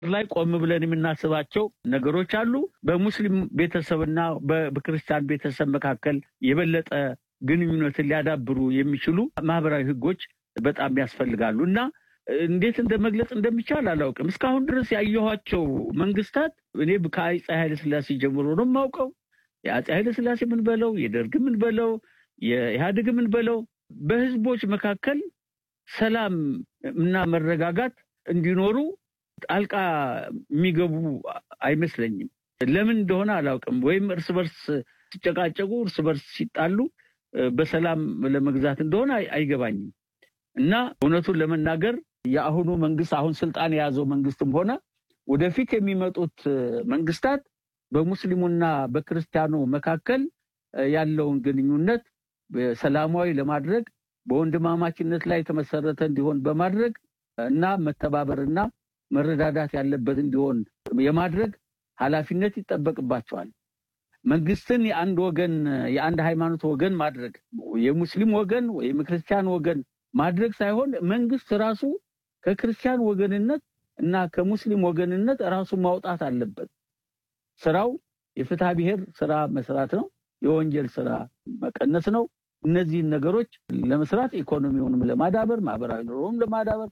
ላይ ቆም ብለን የምናስባቸው ነገሮች አሉ። በሙስሊም ቤተሰብና በክርስቲያን ቤተሰብ መካከል የበለጠ ግንኙነትን ሊያዳብሩ የሚችሉ ማህበራዊ ህጎች በጣም ያስፈልጋሉ እና እንዴት እንደ መግለጽ እንደሚቻል አላውቅም። እስካሁን ድረስ ያየኋቸው መንግስታት እኔ ከአፄ ኃይለ ሥላሴ ጀምሮ ነው የማውቀው። የአፄ ኃይለ ሥላሴ ምን በለው የደርግ ምን በለው የኢህአዴግ ምን በለው በህዝቦች መካከል ሰላም እና መረጋጋት እንዲኖሩ ጣልቃ የሚገቡ አይመስለኝም። ለምን እንደሆነ አላውቅም። ወይም እርስ በርስ ሲጨቃጨቁ፣ እርስ በርስ ሲጣሉ በሰላም ለመግዛት እንደሆነ አይገባኝም እና እውነቱን ለመናገር የአሁኑ መንግስት አሁን ስልጣን የያዘው መንግስትም ሆነ ወደፊት የሚመጡት መንግስታት በሙስሊሙና በክርስቲያኑ መካከል ያለውን ግንኙነት ሰላማዊ ለማድረግ በወንድማማችነት ላይ የተመሰረተ እንዲሆን በማድረግ እና መተባበርና መረዳዳት ያለበት እንዲሆን የማድረግ ኃላፊነት ይጠበቅባቸዋል። መንግስትን የአንድ ወገን የአንድ ሃይማኖት ወገን ማድረግ የሙስሊም ወገን ወይም ክርስቲያን ወገን ማድረግ ሳይሆን መንግስት ራሱ ከክርስቲያን ወገንነት እና ከሙስሊም ወገንነት ራሱ ማውጣት አለበት። ስራው የፍትሐ ብሔር ስራ መስራት ነው። የወንጀል ስራ መቀነስ ነው። እነዚህን ነገሮች ለመስራት ኢኮኖሚውንም ለማዳበር ማህበራዊ ኑሮውም ለማዳበር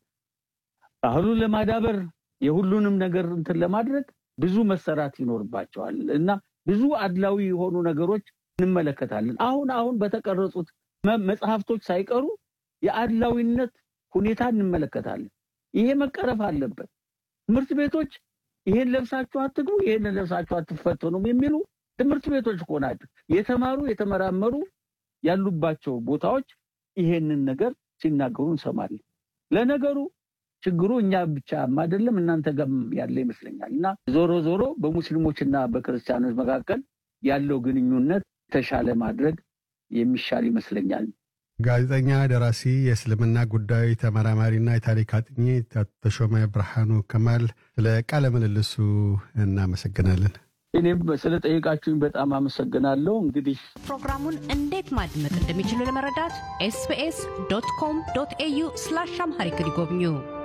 ባህሉን ለማዳበር የሁሉንም ነገር እንትን ለማድረግ ብዙ መሰራት ይኖርባቸዋል እና ብዙ አድላዊ የሆኑ ነገሮች እንመለከታለን። አሁን አሁን በተቀረጹት መጽሐፍቶች ሳይቀሩ የአድላዊነት ሁኔታ እንመለከታለን። ይሄ መቀረፍ አለበት። ትምህርት ቤቶች ይሄን ለብሳችሁ አትግቡ፣ ይሄን ለብሳችሁ አትፈተኑም የሚሉ ትምህርት ቤቶች እኮ ናቸው። የተማሩ የተመራመሩ ያሉባቸው ቦታዎች ይሄንን ነገር ሲናገሩ እንሰማለን። ለነገሩ ችግሩ እኛ ብቻም አይደለም እናንተ ጋርም ያለ ይመስለኛል። እና ዞሮ ዞሮ በሙስሊሞችና በክርስቲያኖች መካከል ያለው ግንኙነት የተሻለ ማድረግ የሚሻል ይመስለኛል። ጋዜጠኛ፣ ደራሲ፣ የእስልምና ጉዳዮች ተመራማሪና የታሪክ አጥኚ ተሾመ ብርሃኑ ከማል ስለ ቃለ ምልልሱ እናመሰግናለን። እኔም ስለ ጠየቃችሁኝ በጣም አመሰግናለሁ። እንግዲህ ፕሮግራሙን እንዴት ማድመጥ እንደሚችሉ ለመረዳት ኤስቢኤስ ዶት ኮም ዶት ኤዩ ስላሽ አምሃሪክ ይጎብኙ።